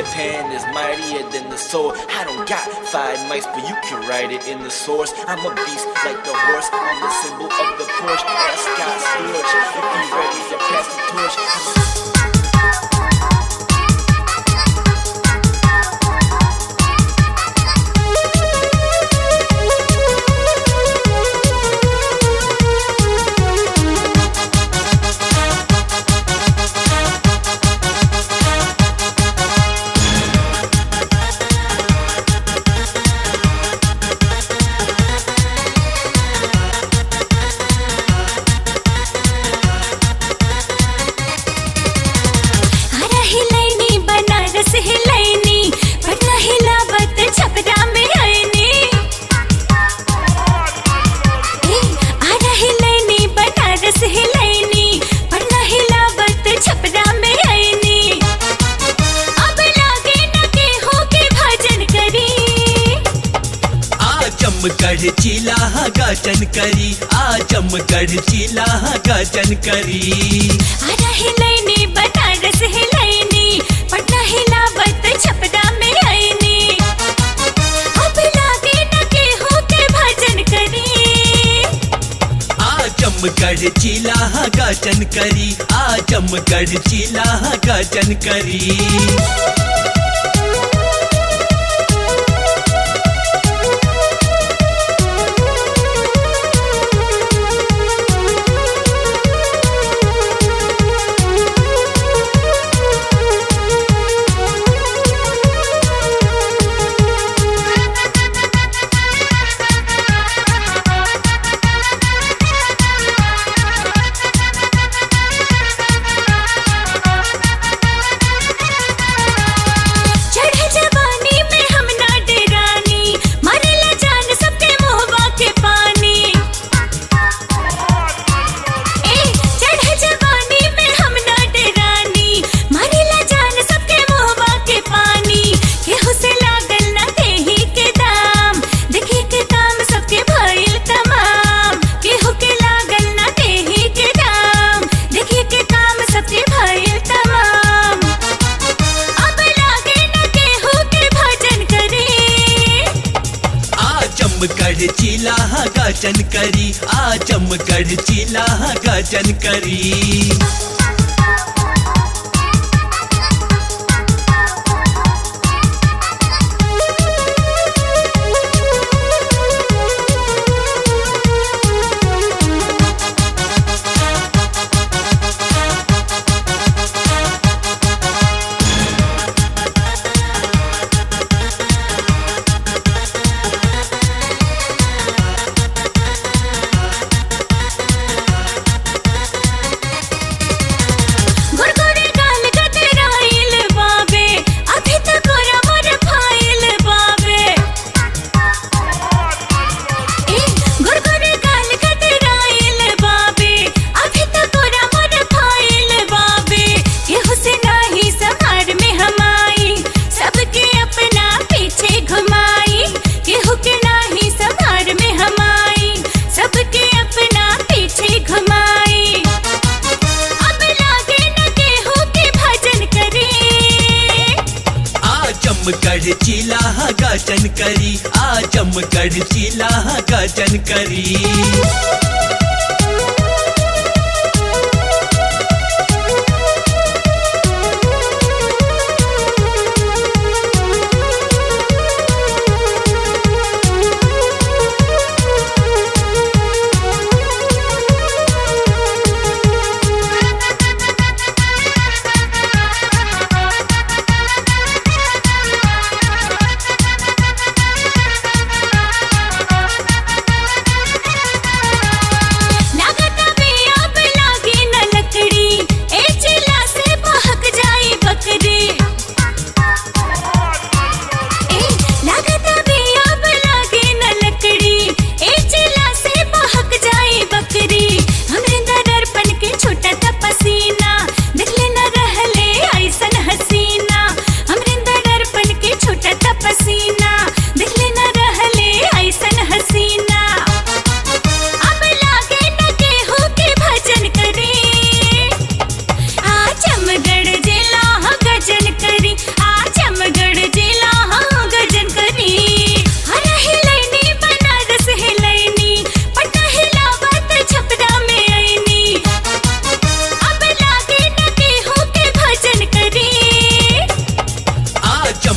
Peter Pan is mightier than the sword. I don't got five mics, but you can write it in the source. I'm a beast like the horse. I'm the symbol of the Porsche. Ask Scott Storch if he ready to pass the torch. हरा हिलैनी बनारस हिलैनी पटना हिलावत छपरा में आईनी ए, हरा हिलैनी बनारस हिलैनी पटना हिलावत छपरा में आईनी अब लागे न के हो के भजन करी आजमगढ़ जिला गाजन करी आजमगढ़ जिला गाजन करी हरा हिलैनी बनारस हिलैनी पटना हिलावत छपरा में आईनी अब लागे न के हो के भजन करी आजमगढ़ जिला गाजन करी आजमगढ़ जिला गाजन करी चढ़े जवानी में हम ना डेरानी मरेला जान सबके मोहबा के पानी ए चढ़े जवानी में हम ना डेरानी मरेला जान सबके मोहबा के पानी केहू से लागल ना देही के दाम देखी के काम सबके भइल तमाम केहू के लागल ना देही के दाम देखी के काम सबके भइल तमाम अब लागे न केहू के भजन करे आजमगढ़ जिला गाजन करी आजमगढ़ जिला गाजन करी गुरगुरे गाल गदराइल बाबे अभी तक ओरा मोर फाइल बाबे ए गुरगुरे गाल गदराइल बाबे अभी तक ओरा मोर फाइल बाबे केहू से नाही संहार में हमाई सबके अपना पीछे घुमाई केहू के नाही संहार में हमाई सबके अपना पीछे घुमाई अब लागे न केहू के भजन करे आजमगढ़ जिला गाजन करी आजमगढ़ जिला गाजन करी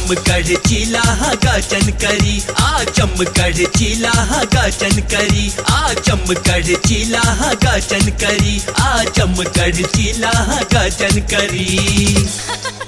चमकड़ चिला गाचन करी आ चमकड़ चिला गाचन करी आ चमकड़ चिला गाचन करी आ चमकड़ चिला गाचन करी